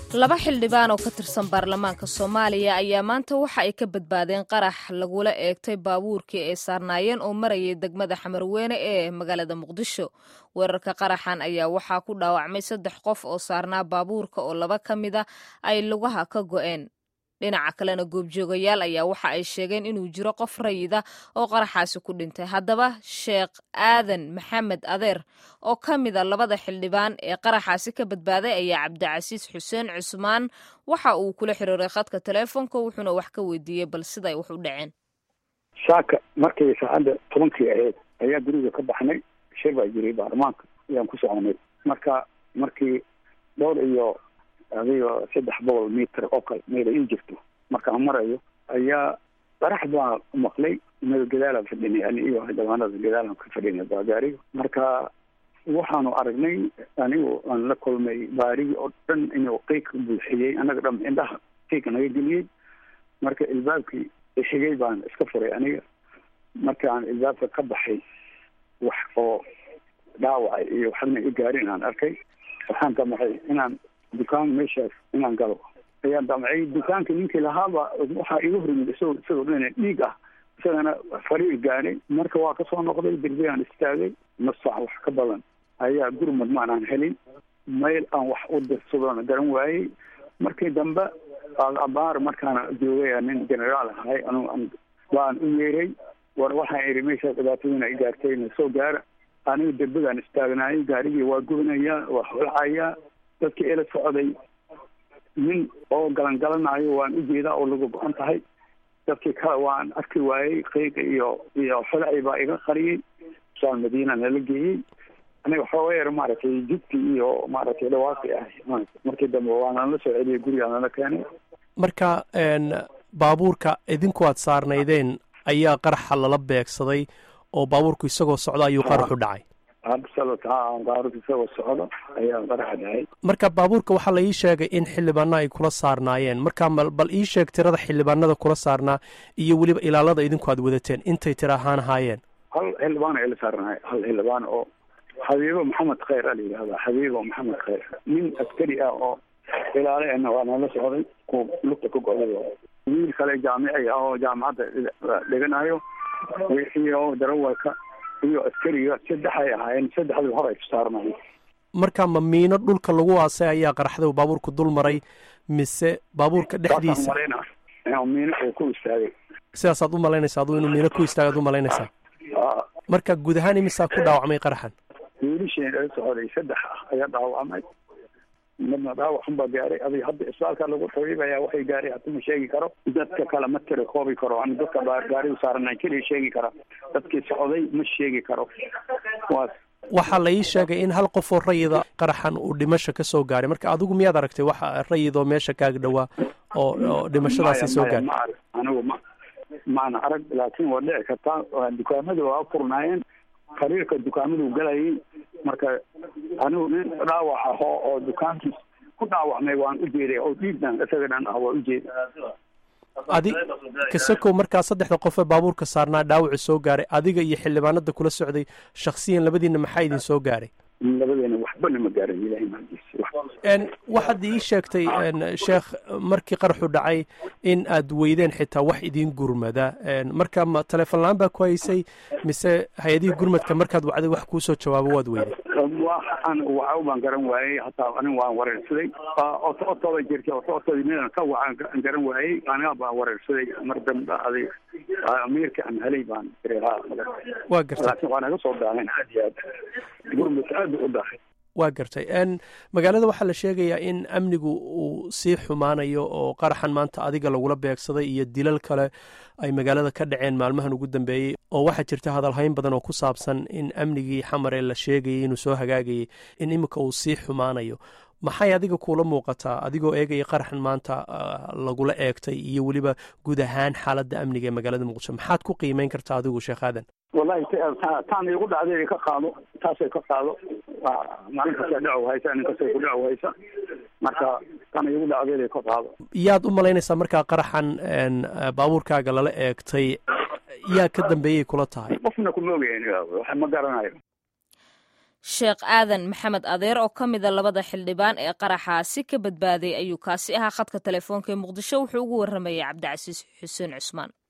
laba xildhibaan oo ka tirsan baarlamaanka soomaaliya ayaa maanta waxa ay ka badbaadeen qarax lagula eegtay baabuurkii ay saarnaayeen oo marayay degmada xamarweyne ee magaalada muqdisho weerarka qaraxan ayaa waxaa ku dhaawacmay saddex qof oo saarnaa baabuurka oo laba ka mid a ay lugaha ka go'een dhinaca kalena goobjoogayaal ayaa waxa ay sheegeen inuu jiro qof rayida oo qaraxaasi ku dhintay haddaba sheekh aadan maxamed adeer oo ka mid a labada xildhibaan ee qaraxaasi ka badbaaday ayaa cabdicasiis xuseen cusmaan waxa uu kula xiriiray khadka teleefonka wuxuuna wax ka weydiiyey bal siday wax u dhaceen saaka markay saacadda tobankii ahayd ayaa guriga ka baxnay shir baa jiray baarlamaanka ayaan ku soconay marka markii dhowr iyo adigo saddex boqol mitir oo kale meela ii jirto markaan marayo ayaa qarax baa maqlay meel gadaalaan fadhinay ani iyo xildhibaanada gadaalaan ka fadhinay baagaariga marka waxaanu aragnay anigu aan la kulmay baarigi oo dhan inuu qiiq buuxiyey annaga dham indhaha qiiq naga geliyey marka ilbaabkii xigay baan iska furay aniga markaan ilbaabka ka baxay wax oo dhaawacay iyo waxbana i gaarin aan arkay waxaan damacay inaan dukaan meeshaas inaan galo ayaan damcay dukaanka ninkii lahaaba waxaa iga horyimid isagoo isagoo dhan dhiig ah isagana fariir gaaray marka waa kasoo noqday derbigaan istaagay nus saac wax ka badan ayaa gurmad maanaan helin mayl aan wax u dirsadona garan waayey markii dambe abaar markaana joogay nin generaal ahay anu baan u yeeray war waxaan ihi meeshaas dhibaatadiina i gaartay na soo gaara aniga derbigaan istaagnaayay gaarigii waa gubanayaa waa holcayaa dadkii ila socday nin oo galangalanayo waan ujeedaa oo laga go-an tahay dadkii kale waan arki waayey qiiqa iyo iyo xolacii baa iga qariyey saal madiina nala geeyey aniga xooga yar maaragtay jubki iyo maaragtay dhawaaqi ah markii dambe waana la soo celiyay guriga nala keenay marka baabuurka idinku aad saarnaydeen ayaa qaraxa lala beegsaday oo baabuurku isagoo socda ayuu qaraxu dhacay baabuurka isagoo socdo ayaa qaraxa dhacay marka baabuurka waxaa la ii sheegay in xildhibaano ay kula saarnaayeen marka bal ii sheeg tirada xildhibaanada kula saarnaa iyo weliba ilaalada idinku aad wadateen intay tira ahaan ahaayeen hal xildhibaan ay la saarnaay hal xildhibaan oo xabiibo maxamed khayr a la yidhahda xabiibo maxamed khayr nin askari ah oo ilaale ana waa nala socday ku lugta ka goday wiil kale jaamici ah oo jaamacadda dhiganayo iyo darawalka iyo askariga saddexay ahaayeen saddexdii hor ay ku saarnayen marka ma miino dhulka lagu aasay ayaa qaraxday baabuurku dul maray mise baabuurka dhexdiisa miino uu ku istaagay sidaasaad u malaynaysa aduu inuu miino ku istaagay ad u malaynaysaa marka guud ahaan imisaa ku dhaawacmay qaraxan wiilisheen ila socday saddex ah ayaa dhaawacmay midna dhaawac xun baa gaaray adiga hadda isbitaalka lagu tabiibaya waxay gaaray hata ma sheegi karo dadka kale ma tira koobi karo an dadka gaarigu saarana keliya sheegi kara dadkii socday ma sheegi karo waas waxaa la ii sheegay in hal qof oo rayida qaraxan uu dhimasho ka soo gaaray marka adigu miyaad aragtay waxa rayid oo meesha kaaga dhowaa oo oo dhimashadaasi soo gaaray ma arag anigu ma maana arag laakiin waa dhici kartaa dukaamada waa furnaayeen xiriirka dukaamadu galayay marka anigu nin dhaawac ahoo oo dukaankiis ku dhaawacmay waan u jeeday oo dhiigdan isaga dhan ah waa u jeeda adi kasakow markaa saddexda qof ee baabuurka saarnaa dhaawacu soo gaaray adiga iyo xildhibaanada kula socday shaksiyan labadiina maxaa idin soo gaaray labadeena waxbana ma gaaran ilahay mahadiis waxaad ii sheegtay sheekh markii qaraxu dhacay in aad weydeen xitaa wax idiin gurmada marka ma teleefon la-aan baa ku haysay mise hay-adihii gurmadka markaad wacday wax kuusoo jawaabo waad weyday waxaan wacaw baan garan waayey hataa anin waan wareersaday otooda jirta otootooda midan ka wacaan garan waayey aniga baan wareersaday mar dambe adig amiirka aan helay baan waa gartay laakiin waa naga soo daaheen aad iyo aad gurmadka aad u dahay waa gartay magaalada waxaa la sheegayaa in amnigu uu sii xumaanayo oo qaraxan maanta adiga lagula beegsaday iyo dilal kale ay magaalada ka dhaceen maalmahan ugu dambeeyey oo waxaa jirta hadalhayn badan oo ku saabsan in amnigii xamare la sheegayay inuu soo hagaagayay in iminka uu sii xumaanayo maxay adiga kuula muuqataa adigoo eegaya qaraxan maanta lagula eegtay iyo weliba guud ahaan xaaladda amniga ee magaalada muqdisho maxaad ku qiimeyn kartaa adigu sheekh aadan wallahi taan igu dhacday ka qaado taasay ka qaado maalin kasta dhacow haysa nin kastay ku dhacow haysa marka tan igu dhacdeeday ka qaado yaad u malaynaysaa markaa qaraxan baabuurkaaga lala eegtay yaa ka dambeeyay kula tahay qofna kuma ogeyn ma garanayo sheekh aadan maxamed adeer oo ka mida labada xildhibaan ee qaraxaasi ka badbaaday ayuu kaasi ahaa khadka telefoonka ee muqdisho wuxuu ugu warramayay cabdicasiis xuseen cusmaan